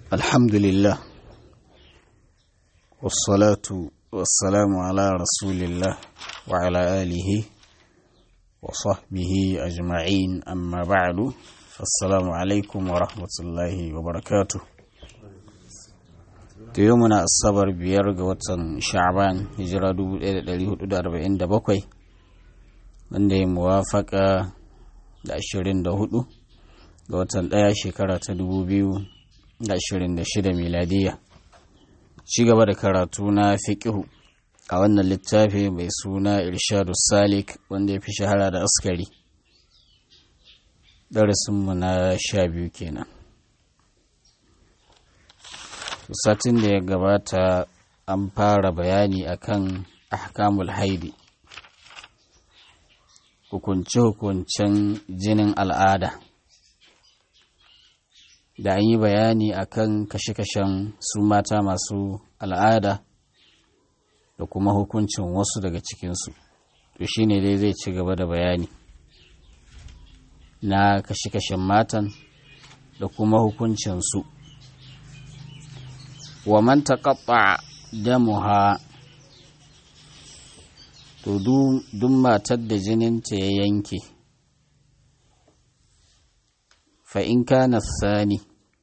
الحمد لله والصلاة والسلام على رسول الله وعلى آله وصحبه أجمعين أما بعد فالسلام عليكم ورحمة الله وبركاته يومنا الصبر بيرغ وطن شعبان هجرة 1447 wanda ya muwafaka da 24 ga watan ɗaya shekara ta 2026 miladiya ci gaba da karatu na fiƙihu a wannan littafi mai suna irshadu salik wanda ya fi shahara da askari darasinmu na sha biyu kenan satin da ya gabata an fara bayani akan ahkamul haidi hukunce-hukuncen jinin al'ada da an yi bayani akan kashe-kashen su mata masu al'ada da kuma hukuncin wasu daga cikinsu to shi ne dai zai ci gaba da bayani na kashe-kashen matan da kuma hukuncinsu wa man taqatta damuha to duk matar da jininta ya yanke fa in kana sani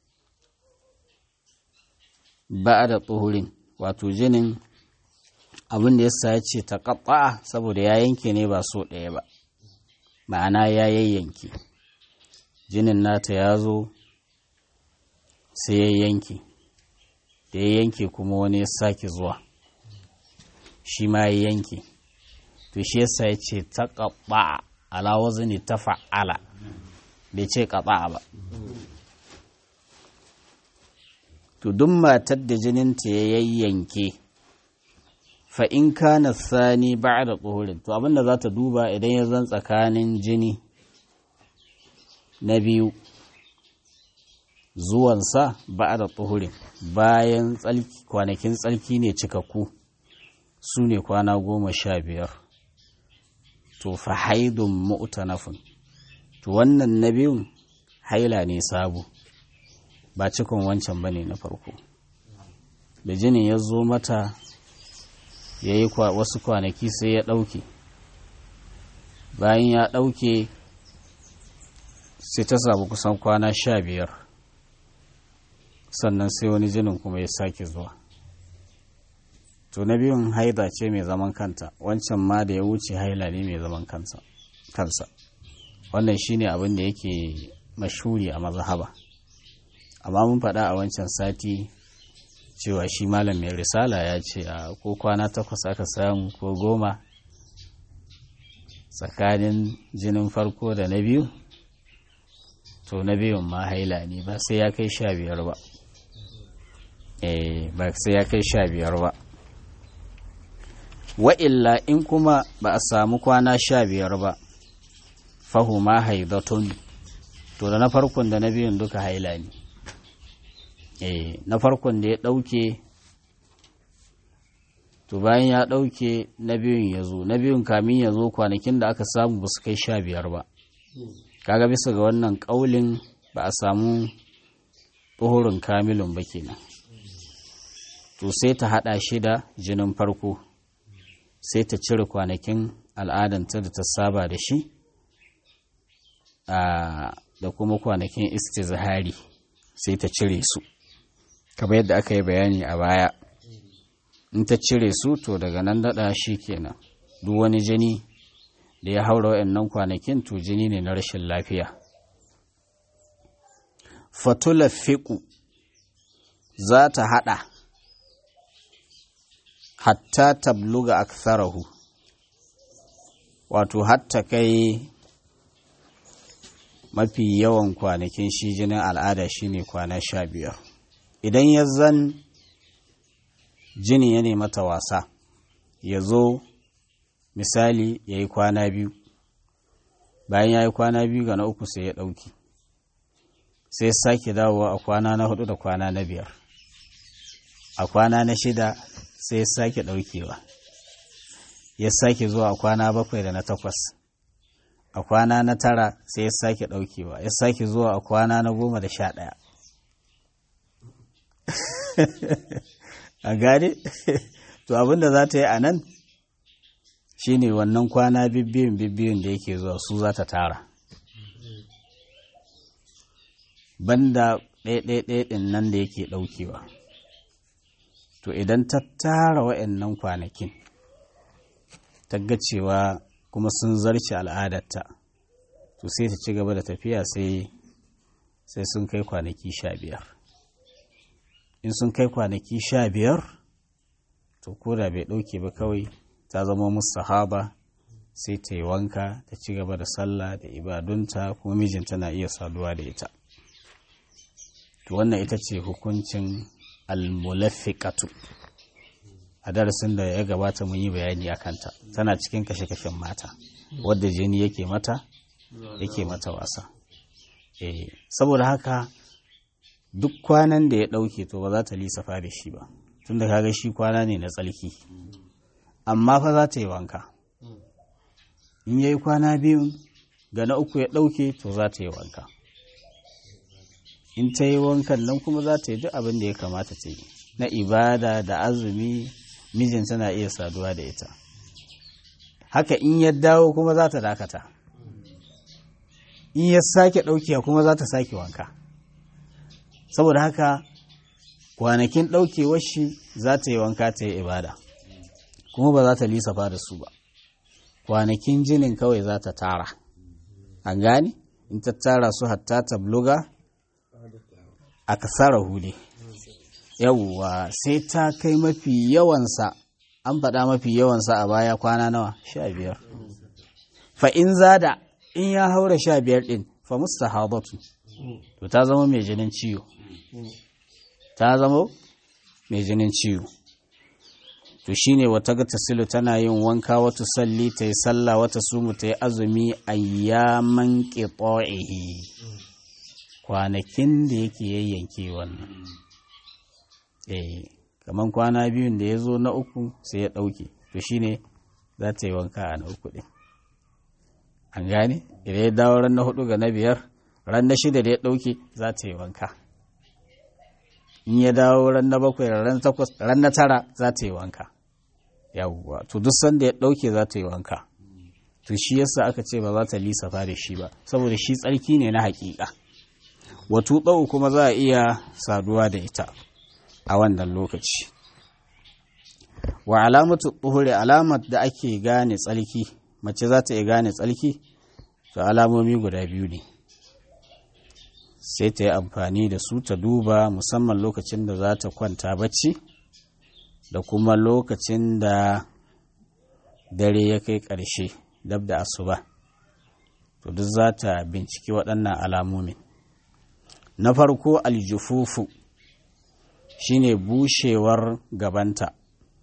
ba da tsohurin wato jinin abin da ya ce ta kaɓa saboda ya yanke ne ba so ɗaya ba ma'ana ya yayyanke jinin nata ya zo sai ya yanke da ya yanke kuma wani ya sake zuwa shi ma ya yanke to shi yasa ya ce ta kaɓa ala ne ta fa'ala bai ce kaɓa ba to duk matar da jininta ya yayyanke fa in kana sani ba da tsohurin to abinda za ta duba idan ya zan tsakanin jini na biyu zuwansa ba da tsohurin bayan kwanakin tsalki ne cikakku su ne kwana goma sha biyar to fa haidun mu'tanafin to wannan na biyun haila ne sabo ba cikon wancan ba ne na farko da jinin ya zo mata ya yi wasu kwanaki sai ya ɗauke bayan ya ɗauke sai ta samu kusan kwana sha biyar sannan sai wani jinin kuma ya sake zuwa to na biyun haida ce mai zaman kanta wancan ma da ya wuce haila ne mai zaman kansa wannan shine abin da yake mashuri a mazhaba amma mun faɗa a wancan sati cewa shi malam mai risala ya ce a ko kwana takwas aka samu ko goma tsakanin jinin farko da na biyu to na biyun ma haila ne ba sai ya kai sha biyar ba eh ba sai ya kai sha biyar ba wa'illa in kuma ba a samu kwana sha biyar ba fahuma haidatun to da na farkon da na biyun duka haila ne eh na farkon da ya ɗauke to bayan ya ɗauke na biyun ya zo na biyun kamin ya zo kwanakin da aka samu ba su kai sha biyar ba kaga bisa ga wannan ƙaulin ba a samu tsohorin kamilun ba kenan to sai ta haɗa shi da jinin farko sai ta cire kwanakin al'adanta da ta saba da shi da kuma kwanakin istizhari sai ta cire su kamar yadda aka yi bayani a baya in ta cire su to daga nan daɗa shi kenan duk wani jini da ya haura wa'annan kwanakin to jini ne na rashin lafiya fatula fiƙu za ta haɗa hatta tabluga aktharahu wato hatta kai mafi yawan kwanakin shi jinin al'ada shine kwana sha biyar idan ya zan jini ya mata wasa ya zo misali ya yi kwana biyu bayan ya yi kwana biyu ga na uku sai ya ɗauki sai sake dawowa a kwana na hudu da kwana na biyar a kwana na shida sai ya sake ɗaukewa ya sake zuwa a kwana bakwai da na takwas a kwana na tara sai ya sake ɗaukewa ya sake zuwa a kwana na goma da sha ɗaya a gane to abinda za ta yi a nan shine wannan kwana bibbiyun bibbiyun da yake zuwa su za ta tara banda ɗaya-ɗaya ɗin nan da yake ɗaukewa to idan ta tara wa'annan kwanakin ta ga cewa kuma sun zarce al'adarta to sai ta ci gaba da tafiya sai sai sun kai kwanaki sha biyar in sun kai kwanaki sha biyar to koda bai ɗauke ba kawai ta zama mustahaba sai ta yi wanka ta ci gaba da sallah da ibadunta kuma mijinta na iya saduwa da ita to wannan ita ce hukuncin almulafiqatu a darasin da ya gabata mun yi bayani a kanta tana cikin kashe-kashen mata wadda jini yake mata yake mata wasa eh saboda haka duk kwanan da ya ɗauke to ba za ta lissafa da shi ba tun da kaga shi kwana ne na tsalki amma fa za ta yi wanka in yayi kwana biyun ga na uku ya ɗauke to za ta yi wanka in ta yi wankan nan kuma za ta yi duk abin da ya kamata ta yi na ibada da azumi mijin tana iya saduwa da ita haka in ya dawo kuma za ta dakata in ya sake ɗaukewa kuma za ta sake wanka saboda haka kwanakin ɗaukewar shi za ta yi wanka ta yi ibada kuma ba za ta lissafa da su ba kwanakin jinin kawai za ta tara an gane in ta tara su hatta ta bloga a kasara hule yawwa sai ta kai mafi yawansa an faɗa mafi yawansa a baya kwana nawa sha biyar fa in zada in ya haura sha biyar ɗin fa mustahabatu to ta zama mai jinin ciwo ta zama mai jinin ciwo to shine wata ga tasilu tana yin wanka wata salli ta yi sallah wata sumu ta yi azumi ayyaman qita'ihi kwanakin da yake yayyanke wannan eh kaman kwana biyun da ya zo na uku sai ya ɗauke to shine za ta yi wanka a na uku ɗin an gane idan ya dawo ran na hudu ga na biyar ran na shida da ya ɗauke za ta yi wanka in ya dawo ran na bakwai ran takwas ran na tara za ta yi wanka yawwa to duk sanda ya ɗauke za ta yi wanka to shi yasa aka ce ba za ta lissafa da shi ba saboda shi tsarki ne na haƙiƙa wato ɗau kuma za a iya saduwa da ita a wannan lokaci wa alamatu tsuhuri alamar da ake gane tsalki mace za ta iya gane tsalki to alamomi guda biyu ne sai ta yi amfani da su ta duba musamman lokacin da za ta kwanta bacci da kuma lokacin da dare ya kai ƙarshe dab da asuba to duk za ta binciki waɗannan alamomin na farko aljufufu shine bushewar gabanta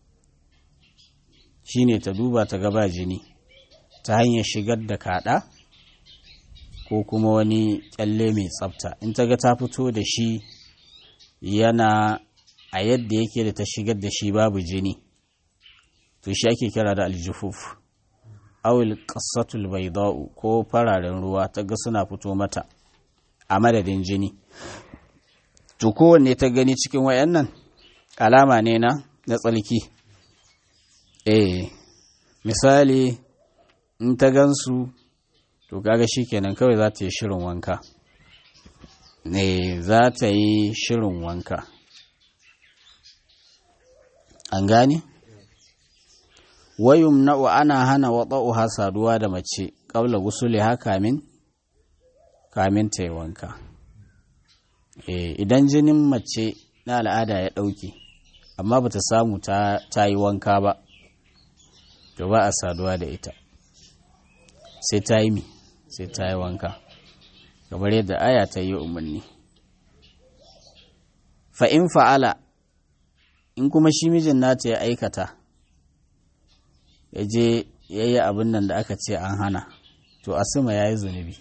shine ta duba ta gaba jini ta hanyar shigar da kaɗa ko kuma wani kyalle mai tsafta in ta ga ta fito da shi yana a yadda yake da ta shigar da shi babu jini to shi ake kira da aljufuf awil qassatul bayda'u ko fararen ruwa ta ga suna fito mata a madadin jini to kowanne ta gani cikin wayannan alama ne na na tsalki eh misali in ta gansu to kaga shikenan kawai za ta yi shirin wanka ne za ta yi shirin wanka an gane wayum na'u ana hana waɗa'uha saduwa da mace ƙabla gusuli ha kamin kamin ta yi wanka idan jinin mace na al'ada ya ɗauke amma ba ta samu ta yi wanka ba to ba a saduwa da ita sai ta yi mi sai ta yi wanka kamar yadda aya ta yi umarni fa'in fa'ala in kuma shi mijin nata ya aikata ya je ya yi abin nan da aka ce an hana to asima ya yi zunubi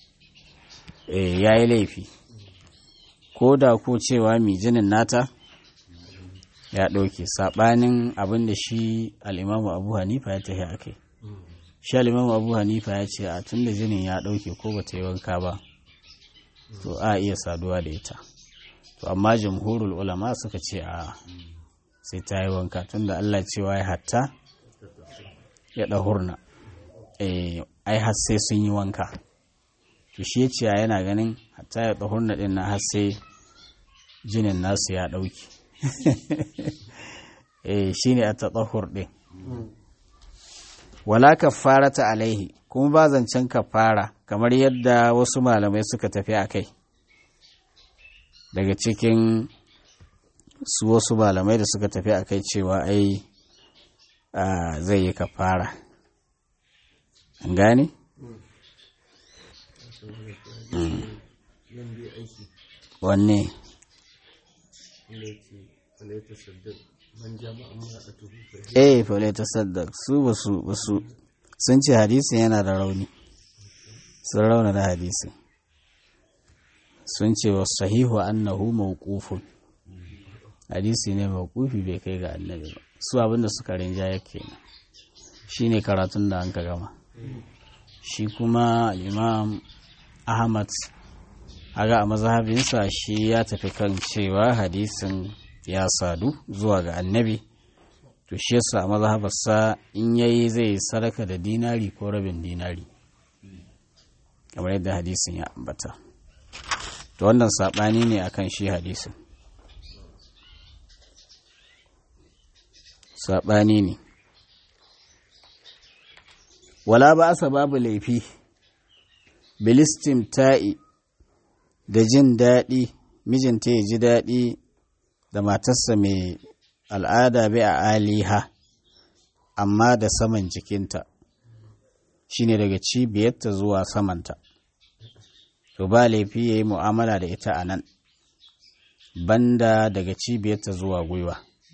ya yi laifi ko da ko cewa mijinin nata ya ɗauke saɓanin abin da shi al'imamu abu hanifa ya tafi a kai shi al'imamu abu hanifa ya ce a tun da jinin ya ɗauke ko ba ta yi wanka ba to a iya saduwa da ita to amma jumhurul ulama suka ce a sai ta yi wanka tunda Allah cewa ya hatta ya ɗahurna ai har sai sun yi wanka to shi ce yana ganin hatta ya ɗahurna ɗin na har sai jinin nasu ya ɗauki shi ne a taɗahur ɗin wala kafara ta alaihi kuma ba zancen kafara kamar yadda wasu malamai suka tafi a kai daga cikin su wasu malamai da suka tafi a kai cewa ai zai yi kafara an gane? wanne eh falaita saddaq su basu basu sun ce hadisin yana da rauni sun rauna da hadisin sun ce wa sahihu annahu mawqufun hadisi ne mawqufi bai kai ga annabi ba su abinda suka rinja yake shine karatun da an ka gama shi kuma imam ahmad aga a mazhabinsa shi ya tafi kan cewa hadisin ya sadu zuwa ga annabi to shi yasa a mazhabarsa in yayi zai sadaka da dinari ko rabin dinari kamar yadda hadisin ya ambata to wannan saɓani ne akan shi hadisin saɓani ne wala ba asa babu laifi bilistim ta'i da jin daɗi mijinta ya ji daɗi da matarsa mai al'ada bai a aliha amma da saman jikinta shine daga cibiyarta zuwa samanta to ba laifi ya yi mu'amala da ita a nan banda daga cibiyarta zuwa gwiwa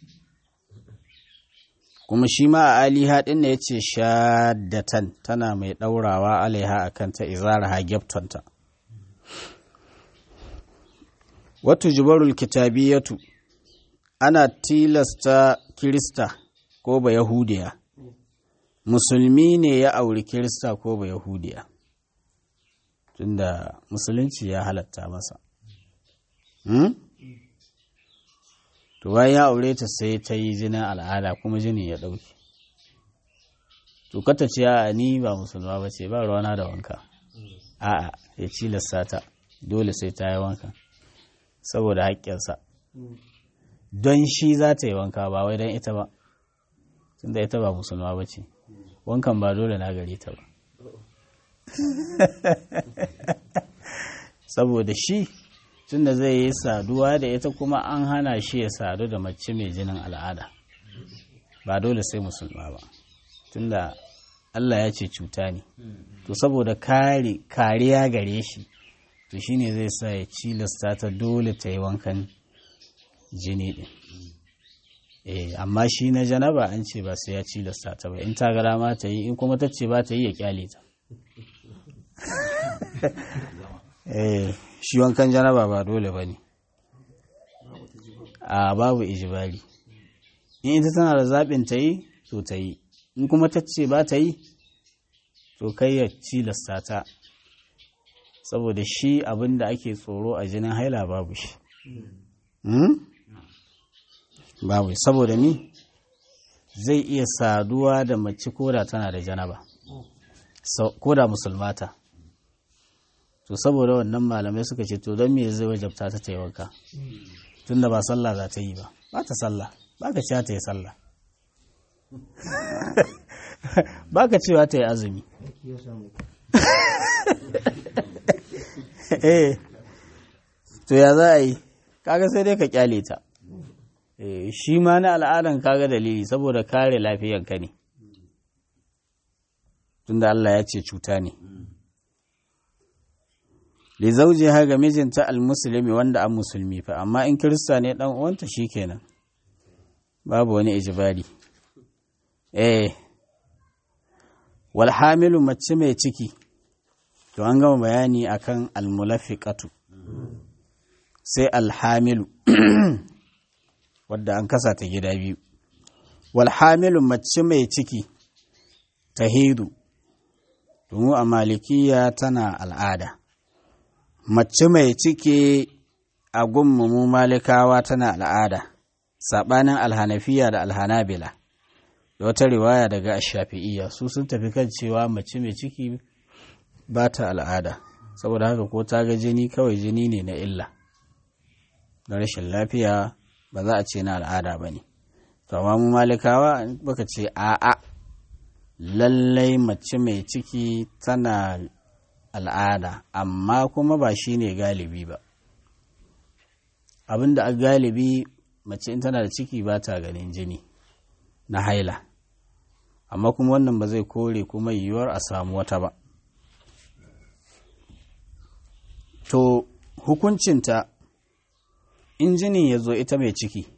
kuma shi ma a aliha ɗin da ya ce shaddatan tana mai ɗaurawa alaiha a kanta izara ha gyaftonta wata jubarul kitabiyatu ana tilasta kirista ko ba yahudiya musulmi ne ya auri kirista ko ba yahudiya tunda musulunci ya halatta masa hmm? to bayan ya aure ta sai ta yi jinin al'ada kuma jini ya ɗauki to kata ce a ni ba musulma ba ce ba ruwana da wanka a'a ya cilasta ta dole sai ta yi wanka saboda haƙƙinsa don shi za ta yi wanka ba wai don ita ba tunda ita ba musulma ba ce wankan ba dole na gare ta ba saboda shi tunda zai yi saduwa da ita kuma an hana shi ya sadu da mace mai jinin al'ada ba dole sai musulma ba tunda Allah ya ce cuta ne to saboda kariya gare shi to shine zai sa ya cilasta ta dole ta yi wankan jini din eh amma shi na janaba an ce ba sai ya cilasta ta ba in ta gara ma ta yi in kuma ta ce ba ta yi ya kyale ta eh shi wankan janaba ba dole ba ne a babu ijibari in ita tana da zaɓin ta yi to ta yi in kuma ta ce ba ta yi to kai ya cilasta ta saboda shi abin da ake tsoro a jinin haila babu shi babu saboda ni zai iya saduwa da mace koda tana da janaba koda musulmata to saboda wannan malamai suka ce to don me zai wajabta ta ta yi wanka tun da ba sallah za ta yi ba ba ta sallah ba ka cewa ta yi sallah ba ka cewa ta yi azumi eh to ya za a yi kaga sai dai ka kyale ta shi ma na al'adan kaga dalili saboda kare lafiyanka ne tunda Allah ya ce cuta ne li zawjiha ga mijinta almuslimi wanda an musulmi fa amma in kirista ne dan uwanta shikenan babu wani ijibari eh wal hamilu mace mai ciki to an gama bayani akan almulafiqatu sai alhamilu wadda an kasa ta gida biyu wal hamilu mace mai ciki tahidu domin a malikiya tana al'ada mace mai ciki a gunmu mu malikawa tana al'ada saɓanin alhanafiya da alhanabila da wata riwaya daga shafi'iyya su sun tafi kan cewa mace mai ciki ba ta al'ada saboda haka ko ta ga jini kawai jini ne na illa na rashin lafiya ba za a ce na al'ada ba ne to amma mu malikawa baka ce a'a lallai mace mai ciki tana al'ada amma kuma ba shi ne galibi ba abinda a galibi mace in tana da ciki ba ta ganin jini na haila amma kuma wannan ba zai kore kuma yiwuwar a samu wata ba to hukuncinta in jinin ya zo ita mai ciki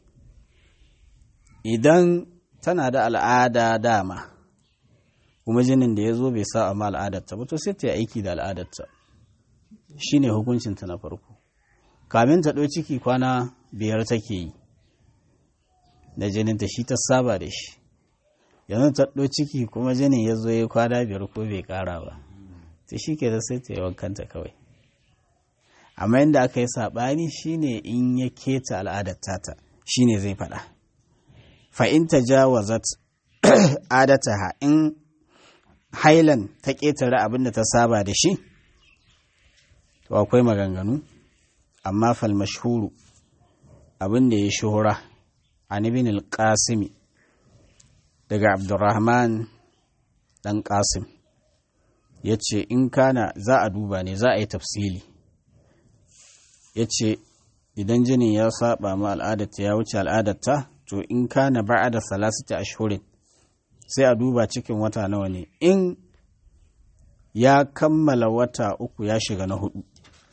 idan tana da al'ada dama kuma jinin da ya zo bai sa amma al'adarta ba to sai ta yi aiki da al'adarta shi ne hukuncinta na farko kamin ta ɗau ciki kwana biyar take yi da jininta shi ta saba da shi yanzu ta ɗau ciki kuma jinin ya zo ya kwana biyar ko bai ƙara ba ta shi ke da sai ta yi wankanta kawai amma yadda aka yi saɓani shine in ya keta al'adar tata shine zai faɗa fa'in ta jawazat adataha in hailan ta ƙetare abin da ta saba da shi to akwai maganganu amma fal mashhuru abin da ya shuhura an ibn al-qasimi daga abdurrahman dan qasim ya ce in kana za a duba ne za a yi tafsili ya ce idan jinin ya saba ma al'adarta ya wuce al'adarta to in kana ba'a da salasita ashhurin sai a duba cikin wata nawa ne in ya kammala wata uku ya shiga na hudu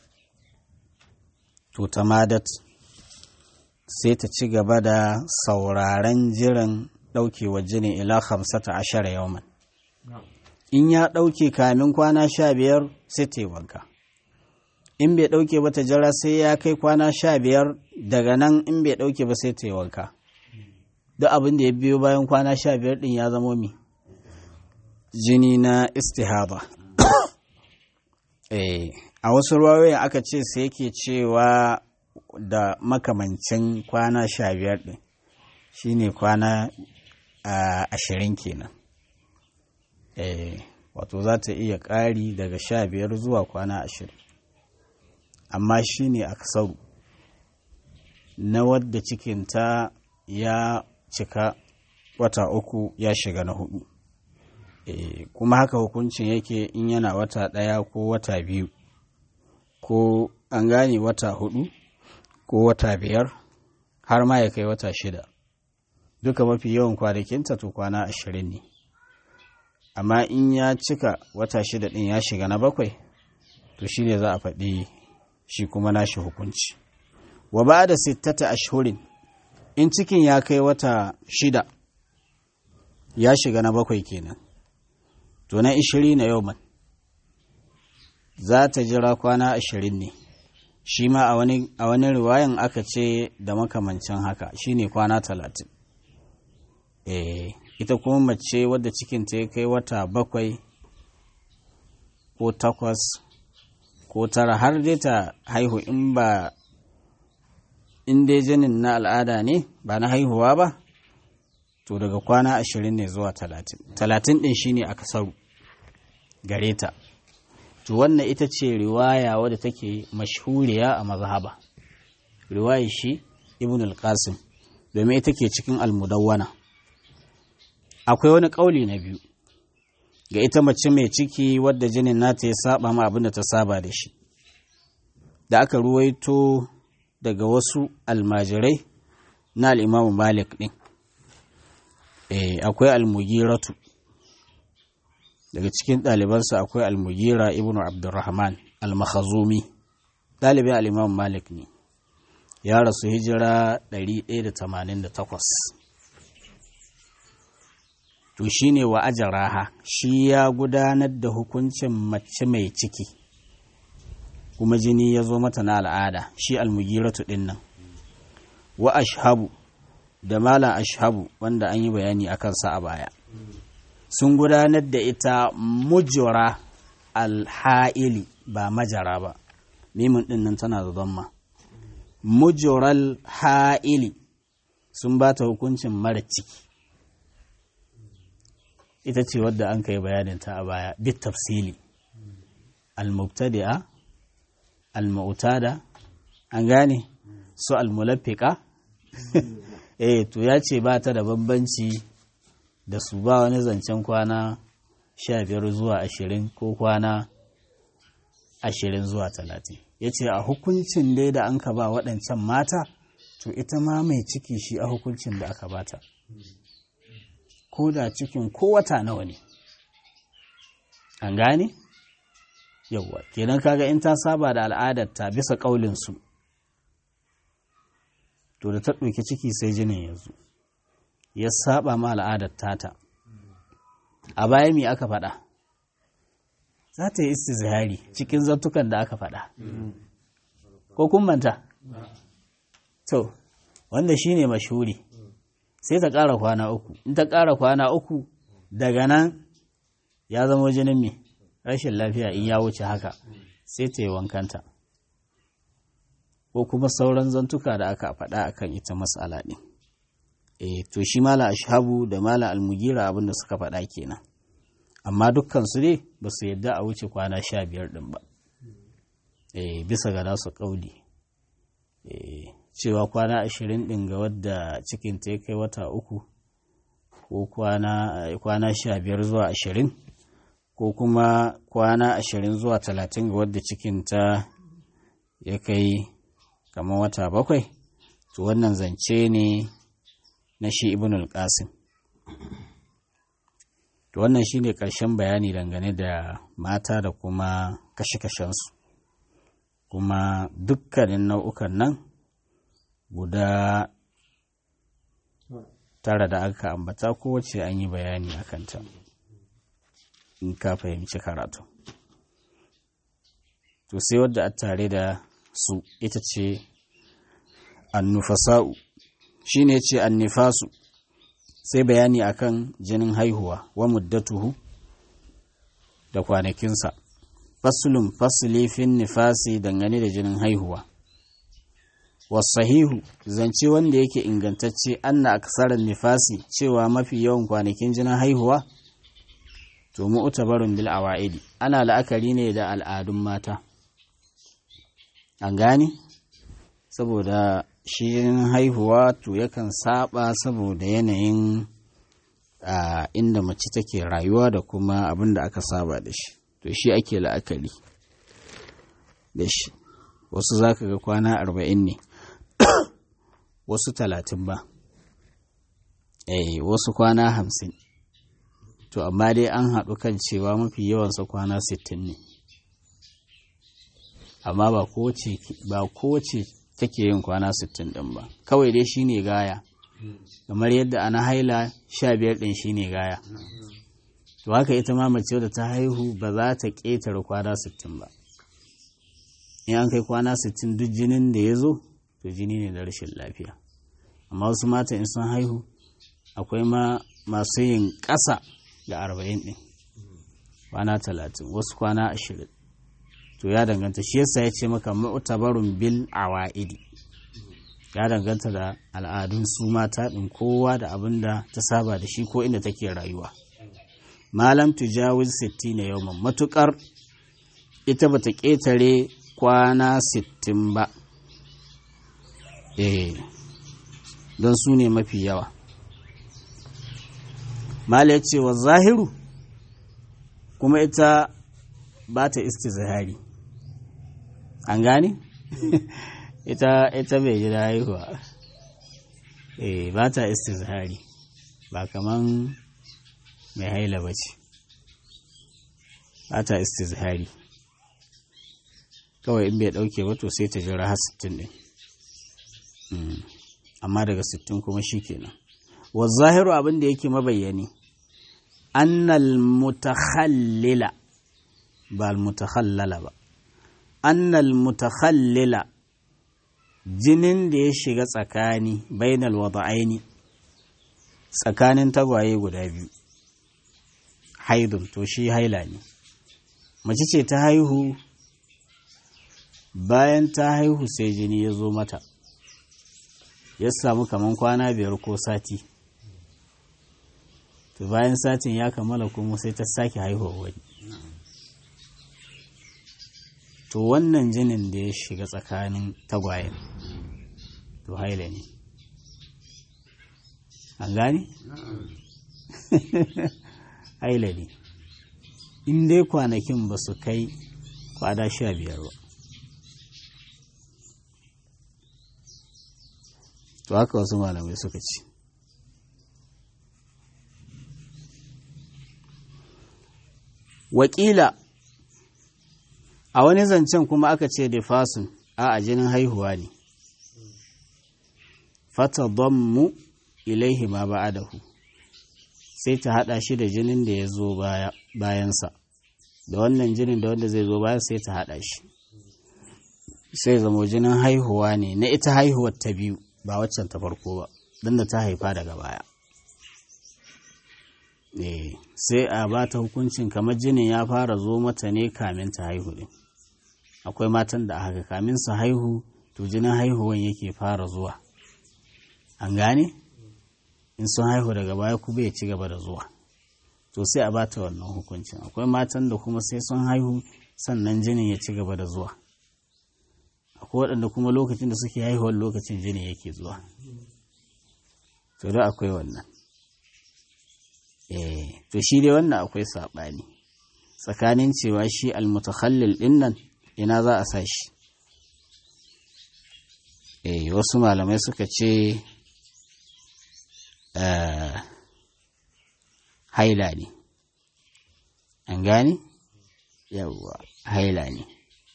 to tamadat sai ta ci gaba da sauraren jiran ɗaukewar jinin ila hamsata ashara yawman in ya ɗauke kamin kwana sha biyar sai ta yi wanka in bai ɗauke ba ta jira sai ya kai kwana sha biyar daga nan in bai ɗauke ba sai ta yi wanka duk abin da ya biyo bayan kwana sha biyar ɗin ya zamo mi jini na istihaba a wasu ruwayoyin aka ce sai yake cewa da makamancin kwana sha biyar ɗin shine kwana ashirin kenan wato za ta iya ƙari daga sha biyar zuwa kwana ashirin amma shi ne aksaru na wadda cikinta ya cika wata uku ya shiga na hudu e, kuma haka hukuncin yake in yana wata ɗaya ko wata biyu ko an gane wata hudu ko wata biyar har ma ya kai wata shida duka mafi yawan kwanakinta to kwana ashirin ne amma in ya cika wata shida ɗin ya shiga na bakwai to shi ne za a faɗi shi kuma nashi hukunci wa ba da sittata ashhurin in cikin ya kai wata shida ya shiga na bakwai kenan to na ishiri na yau man za ta jira kwana ashirin ne shi ma a wani riwayan aka ce da makamancin haka shine kwana talatin eh ita kuma mace wadda cikinta ya kai wata bakwai ko takwas ko tara har dai ta haihu in ba in dai jinin na al'ada ne ba na haihuwa ba to daga kwana ashirin ne zuwa talatin talatin ɗin shine aka saru gare ta to wannan ita ce riwaya wadda take mashhuriya a mazhaba riwaya shi ibn al-qasim domin ita ke cikin almudawwana akwai wani ƙauli na biyu ga ita mace mai ciki wadda jinin nata ya saba ma abin da ta saba da shi da aka ruwaito daga wasu almajirai na al'imamu malik ɗin e, akwai almugiratu daga cikin ɗalibansa akwai almugira ibn abdurrahman al-makhazumi ɗalibin al'imamu malik ne ya rasu hijira 188 to shi ne wa ajaraha shi ya gudanar da hukuncin mace mai ciki kuma jini ya zo mata na al'ada shi almugiratu ɗin nan wa ashabu da malam ashabu wanda an yi bayani a kansa a baya sun gudanar da ita mujura alha'ili ba majara ba mimin ɗin nan tana da zamma mujural ha'ili sun ba ta hukuncin mara ciki ita ce wadda an kai bayaninta a baya bit tafsili al-mubtadi'a al-mu'tada an gane su al-mulaffiqa eh to ya ce ba ta da bambanci da su ba wani zancen kwana sha biyar zuwa ashirin ko kwana ashirin zuwa talatin ya ce a hukuncin dai da an ka ba waɗancan mata to ita ma mai ciki shi a hukuncin da aka bata ko da cikin ko wata nawa ne an gane yauwa kenan kaga in ta saba da al'adarta bisa ƙaulinsu to da ta ɗauki ciki sai jinin yanzu ya saba ma al'adar tata a baya me aka faɗa za ta yi istizhari cikin zartukan da aka faɗa ko kun manta to wanda shine mashuri sai ta ƙara kwana uku in ta ƙara kwana uku daga nan ya zama jinin me rashin lafiya in ya wuce haka sai ta yi wankanta ko kuma sauran zantuka da aka faɗa akan ita mas'ala ɗin e to shi mala ashabu da mala almugira abinda suka faɗa kenan amma dukkan su ne ba su yadda a wuce kwana sha biyar ɗin ba e bisa ga nasu ƙauli e cewa kwana ashirin ɗin ga wadda cikin ta ya kai wata uku ko kwana sha biyar zuwa ashirin ko kuma kwana ashirin zuwa talatin ga wadda cikin ta ya kai kamar wata bakwai to wannan zance ne na shi ibn al-qasim to wannan shine ƙarshen bayani dangane da mata da kuma kashe-kashensu kuma dukkanin nau'ukan nan guda tara da aka ambata kowace an yi bayani a kanta in ka fahimci karatu to sai wadda a tare da su ita ce annufasa'u shi ne ce annifasu sai bayani akan jinin haihuwa wa muddatuhu da kwanakinsa fasulun fasuli fin nifasi dangane da jinin haihuwa wasahihu zance wanda yake ingantacce anna aksarar nifasi cewa mafi yawan kwanakin jinin haihuwa to mu'tabarun bil awa'idi ana la'akari ne da al'adun mata an gane saboda shi haihuwa to yakan saba saboda yanayin inda mace take rayuwa da kuma abin da aka saba da shi to shi ake la'akari da shi wasu za ka ga kwana arba'in ne wasu talatin ba eh wasu kwana hamsin to amma dai an haɗu kan cewa mafi yawansa kwana sittin ne amma ba kowace ba kowace take yin kwana sittin ɗin ba kawai dai shine gaya kamar yadda ana haila sha biyar ɗin shine gaya to haka ita ma mace da ta haihu ba za ta ƙetare kwana sittin ba in an kai kwana sittin duk jinin da ya zo to jini ne da rashin lafiya amma wasu mata in sun haihu akwai ma masu yin ƙasa da arba'in ɗin kwana talatin wasu kwana ashirin to ya danganta shi yasa ya ce maka mu'tabarun bil awa'idi ya danganta da al'adun su mata ɗin kowa da abin da ta saba da shi ko inda take rayuwa malam tujawiz sittina yawman matukar ita bata ƙetare kwana sittin ba eh don su ne mafi yawa mala ya ce wa zahiru kuma ita ba ta istizahari an gane ita ita bai ji haihuwa eh ba ta istizahari ba kaman mai haila ba ce ba ta istizahari kawai in bai dauke ba to sai ta jira har 60 din amma daga 60 kuma shikenan wa zahiru abin da yake mabayyani annal mutakhallila ba al mutakhallala ba annal mutakhallila jinin da ya shiga tsakani bainal wada'aini tsakanin tagwaye guda biyu haidun to shi haila ne mace ce ta haihu bayan ta haihu sai jini ya zo mata ya samu kaman kwana biyar ko sati to bayan satin ya kammala kuma sai ta sake haihuwa wani to wannan jinin da ya shiga tsakanin tagwayen to haila ne an gani? haila ne in dai kwanakin ba su kai kwada sha biyar ba to haka wasu malamai suka ci wakila a wani zancen kuma aka ce da fasun a a jinin haihuwa ne fata mu ilaihi ma ba'adahu sai ta hada shi da jinin da ya zo bayansa da wannan jinin da wanda zai zo bayan sai ta hada shi sai zamo jinin haihuwa ne na ita haihuwar ta biyu ba waccan ta farko ba don da ta haifa daga baya sai a ba ta hukuncin kamar jinin ya fara zo mata ne kamin ta haihu din akwai matan da haka kamin su haihu to jinin haihuwan yake fara zuwa an gane in sun haihu daga baya kuma ya ci gaba da zuwa to sai a bata wannan hukuncin akwai matan da kuma sai sun haihu sannan jinin ya ci gaba da zuwa akwai waɗanda kuma lokacin da suke haihuwar lokacin jini yake zuwa to da akwai wannan eh to shi dai wannan akwai saɓani tsakanin cewa shi almutakhallil ɗin nan ina za a sa shi eh wasu malamai suka ce haila ne an gane yawwa haila ne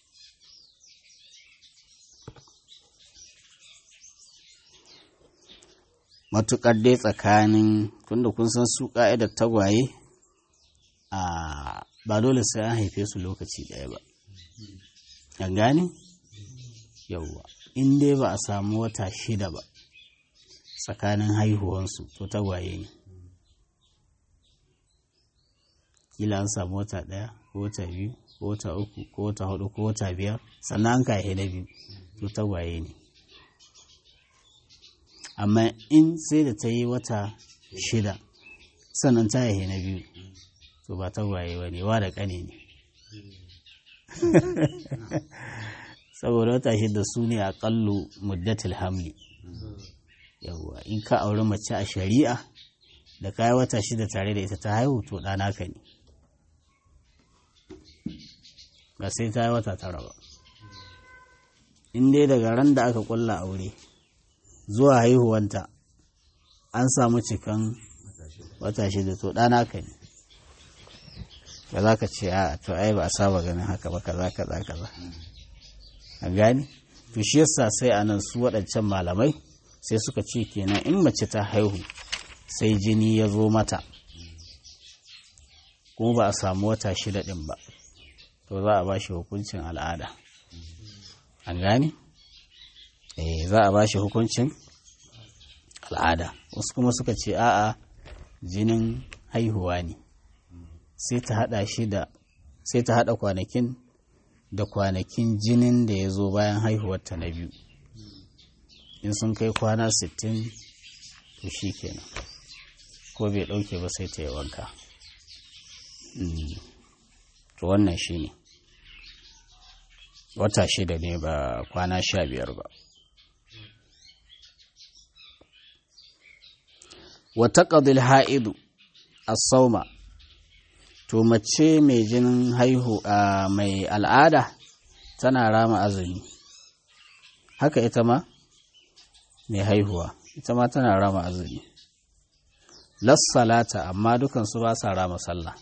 matuƙar dai tsakanin tunda kun san su ƙa'idar tagwaye a ba dole sai an haife su lokaci ɗaya ba an gane yawwa in dai ba a samu wata shida ba tsakanin haihuwansu to tagwaye ne kila an samu wata ɗaya ko wata biyu ko wata uku ko wata hudu ko wata biyar sannan an kahe na biyu to tagwaye ne amma in sai da ta yi wata shida sannan ta yi na biyu to ba tagwaye ba ne wa da ƙane ne saboda wata shida su ne aƙallu muddatul hamli yawwa in ka auri mace a shari'a da kayi wata shida tare da ita ta haihu to ɗana ka ne ba sai ta yi wata tara ba in dai daga ran da aka ƙulla aure zuwa haihuwanta an samu cikan wata shida to ɗana ka ne ba za ka ce a to ai ba a saba ganin haka ba kaza kaza kaza a gani to shi yasa sai a nan su waɗancan malamai sai suka ce kenan in mace ta haihu sai jini ya zo mata kuma ba a samu wata shida ɗin ba to za a ba shi hukuncin al'ada an gani eh za a ba shi hukuncin al'ada wasu kuma suka ce a'a jinin haihuwa ne sai ta hada shi da sai ta hada kwanakin da kwanakin jinin da ya zo bayan haihuwarta na biyu in sun kai kwana 60 to shi kenan ko bai dauke ba sai ta yi wanka to wannan shi ne wata shida ne ba kwana sha biyar ba wata ƙadil ha'idu a sauma to mace mai jinin haihu a mai al'ada tana rama azumi haka ita ma mai haihuwa ita ma tana rama azumi lassalata amma dukansu ba sa rama sallah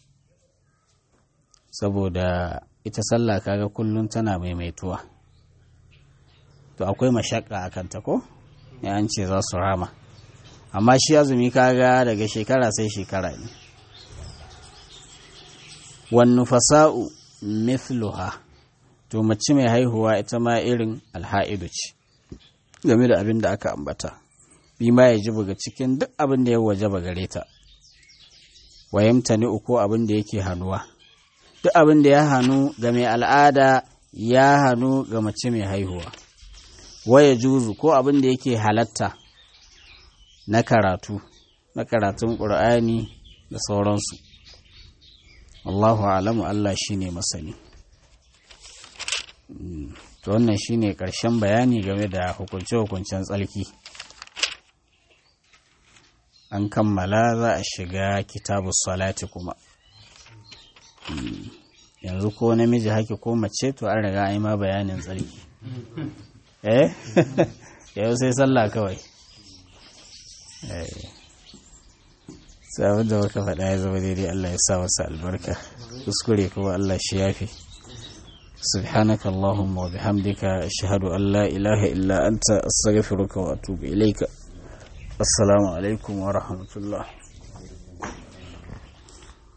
saboda ita sallah kaga kullum tana maimaituwa to akwai mashakka a kanta ko ya an ce za su rama amma shi azumi kaga daga shekara sai shekara ne wannu fasa'u mithluha to mace mai haihuwa ita ma irin alha'idu ce game da abin da aka ambata bi ma ya ji buga cikin duk abin da ya waje ba gare ta wayamta ni uku abin da yake hannuwa duk abin da ya hannu ga mai al'ada ya hannu ga mace mai haihuwa waya juzu ko abin da yake halatta na karatu na karatun ƙur'ani da sauransu Allahu alamu Allah shine masani to wannan shine ƙarshen bayani game da hukunce-hukuncen tsalki an kammala za a shiga kitabu salati kuma yanzu ko namiji haki ko mace to an riga an yi ma bayanin tsarki eh yau sai sallah kawai sabon da baka faɗa ya zama daidai Allah ya sa wasu albarka kuskure kuma Allah shi yafi سبحانك اللهم وبحمدك أشهد أن لا إله إلا أنت أستغفرك وأتوب إليك السلام عليكم ورحمة الله